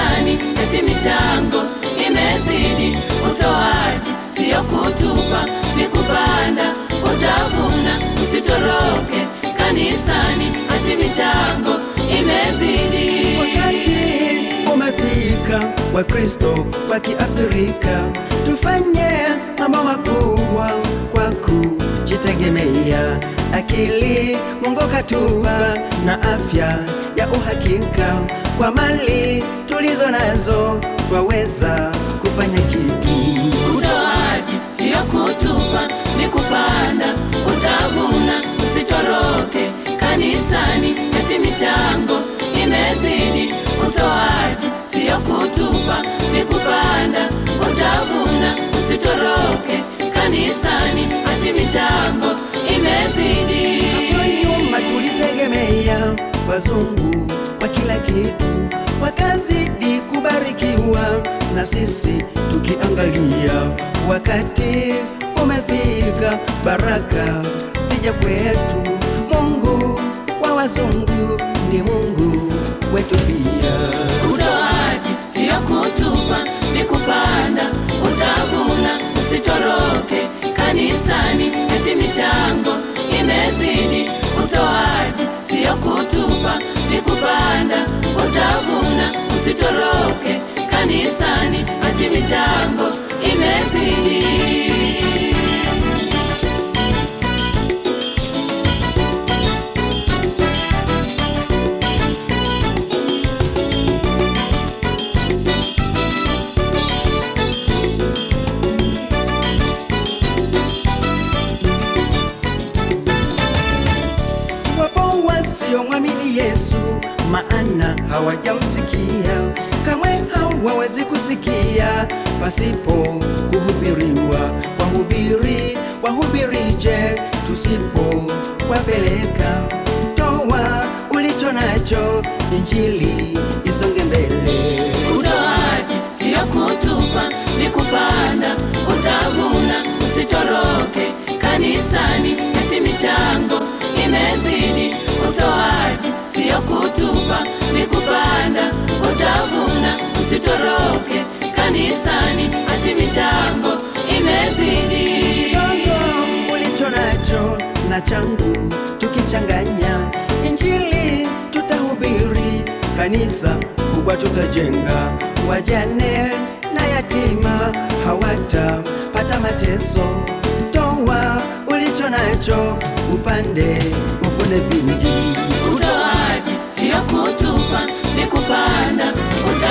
kanisani, eti michango imezidi. Utoaji sio kutupa, ni kupanda, utavuna. Usitoroke kanisani, eti michango imezidi. Wakati umefika wa Kristo wa Kiafrika, tufanye mambo makubwa kwa kujitegemea. Akili Mungu katupa na afya ya uhakika, kwa mali tulizo nazo twaweza kufanya kitu. Utoaji sio kutupa, ni kupanda, utavuna. Usitoroke kanisani, eti michango imezidi. Utoaji sio kutupa, ni kupanda, utavuna. Usitoroke kanisani, eti michango imezidi. Hapo nyuma tulitegemea wazungu kwa kila kitu, wakazidi kubarikiwa na sisi tukiangalia. Wakati umefika, baraka zija kwetu. Mungu wa wazungu ni Mungu wetu pia. Utoaji sio kutupa, ni kupanda, utavuna. Usitoroke kanisani, eti michango imezidi. Utoaji sio kutupa, ni kupanda, utavuna. Usitoroke kanisani, eti michango imezidi. Wapo wasiomwamini Yesu, maana hawajamsikia, kamwe hawawezi kusikia pasipo kuhubiriwa. Wahubiri wahubirije tusipo wapeleka? Toa ulicho nacho, injili isonge mbele. Utoaji sio kutupa, ni kupanda, utavuna. Usitoroke kanisani, eti michango imezidi. Utoaji sio kutupa, ni kupanda, utavuna. Usitoroke kanisani, eti michango imezidi. kidogo ulicho nacho na changu tukichanganya, injili tutahubiri, kanisa kubwa tutajenga, wajane na yatima hawatapata mateso. Toa ulicho nacho, upande uvune vingi. Utoaji sio kutupa, ni kupanda,